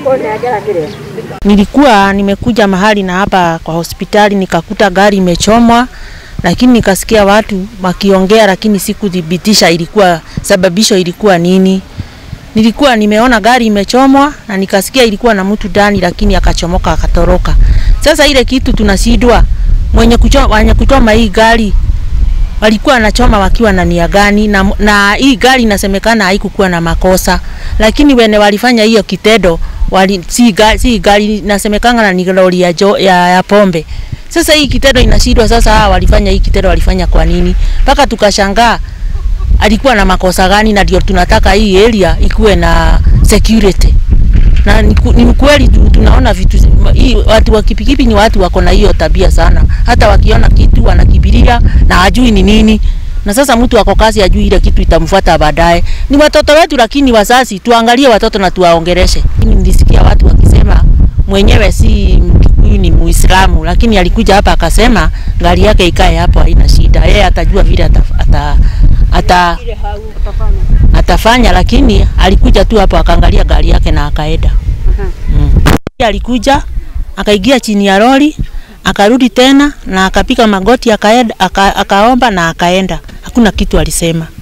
Nilikuwa nimekuja mahali na hapa kwa hospitali nikakuta gari imechomwa, lakini nikasikia watu wakiongea, lakini sikuthibitisha ilikuwa sababisho ilikuwa nini. Nilikuwa nimeona gari imechomwa na nikasikia ilikuwa na mtu ndani, lakini akachomoka akatoroka. Sasa ile kitu tunashindwa mwenye kuchoma, wenye kuchoma hii gari walikuwa wanachoma wakiwa na nia gani? Na, na hii gari inasemekana haikukuwa na makosa, lakini wene walifanya hiyo kitendo wali, si, gari, si gari inasemekana na ni lori ya, jo, ya, ya pombe. Sasa hii kitendo inashindwa. Sasa hawa walifanya hii kitendo walifanya kwa nini? Mpaka tukashangaa alikuwa na makosa gani, na ndio tunataka hii area ikuwe na security na ni ku- ni kweli tu- tunaona vitu hii, watu wa kipikipi ni watu wako na hiyo tabia sana, hata wakiona kitu wanakibiria na hajui ni nini. Na sasa mtu ako kazi ajui ile kitu itamfuata baadaye. Ni watoto wetu, lakini wazazi tuangalie watoto na tuwaongereshe. Mimi Nilisikia watu wakisema mwenyewe si Mkikuyu ni Muislamu, lakini alikuja hapa akasema gari yake ikae hapo, haina shida, yeye atajua vile ata, ata, ata, atafanya, lakini alikuja tu hapo akaangalia gari yake na akaenda. Mm. Alikuja akaingia chini ya lori akarudi tena na akapiga magoti akaenda, aka, akaomba na akaenda. Hakuna kitu alisema.